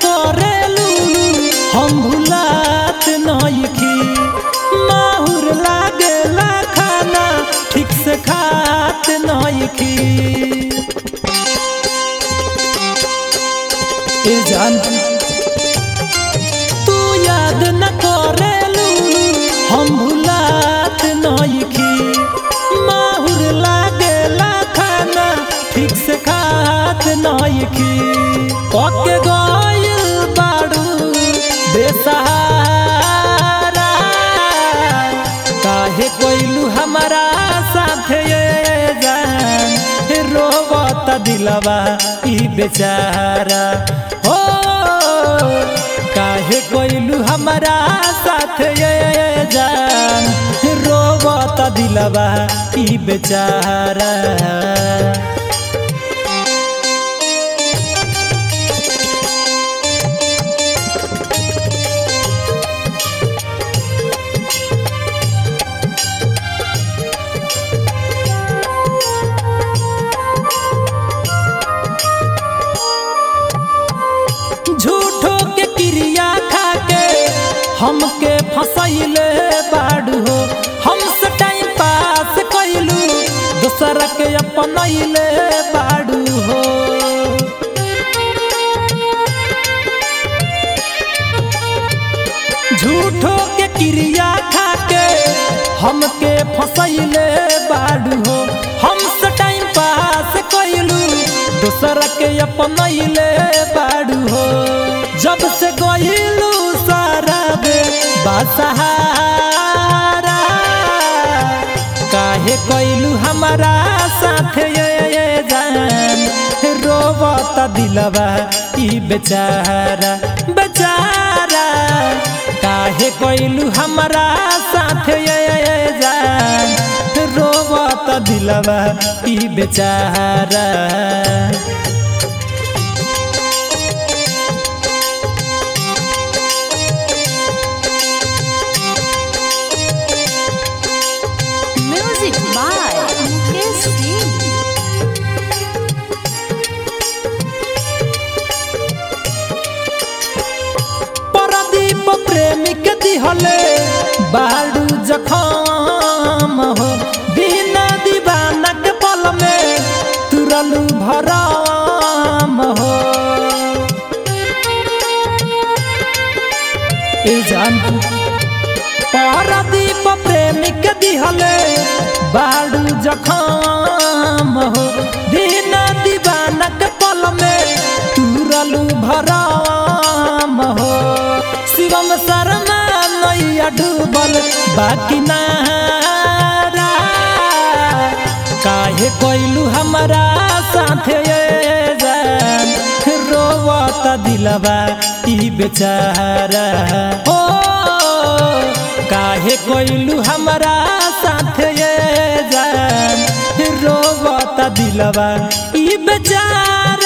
करेलू हम भुलात नइखी माहुर लागेला खाना ठीक से खात नइखी ए जान तू याद न करेलू हम भुलात नइखी माहुर लागेला खाना ठीक से खात नइखी पके गइल बाड़ू बेसहारा काहे कोइलू हमारा साथे ये जान रोवत दिलवा ई बेचारा हो काहे कोइलू हमारा साथे ये जान रोवत दिलवा ई बेचारा झूठो के क्रिया खा के हमके फसैले बाड़ू हो हमसे टाइम पास कैलू दोसर के अपनैले बाड़ू हो झूठो के क्रिया खा के हमके फसैले बाड़ू हो हमसे टाइम पास कैलू दोसर के अपनैले बाड़ू हो जब से गइलू सारा बे बासहारा काहे कैलू हमारा साथे ये ये जान रोवत दिलवा ई बेचारा बेचारा काहे कैलू हमारा साथे ये ये जान रोवत दिलवा ई बेचारा Music by Mukesh Singh. Pradeep प्रेमिक दिहले बाड़ू जखम हो बिना दीवानक पल में तुरलू भरम हो ए जान परदीप प्रेमिक दिहले बाड़ू जखम हो बिना दीवानक पल में तुरलू भरम हो शिवम शर्मा नैया डूबल बाकी नारा काहे कोइलू हमारा साथे ये जान रोवत दिलवा ई बेचारा ओ काहे कोइलू हमारा साथे ये जान रोवत दिलवा ई बेचारा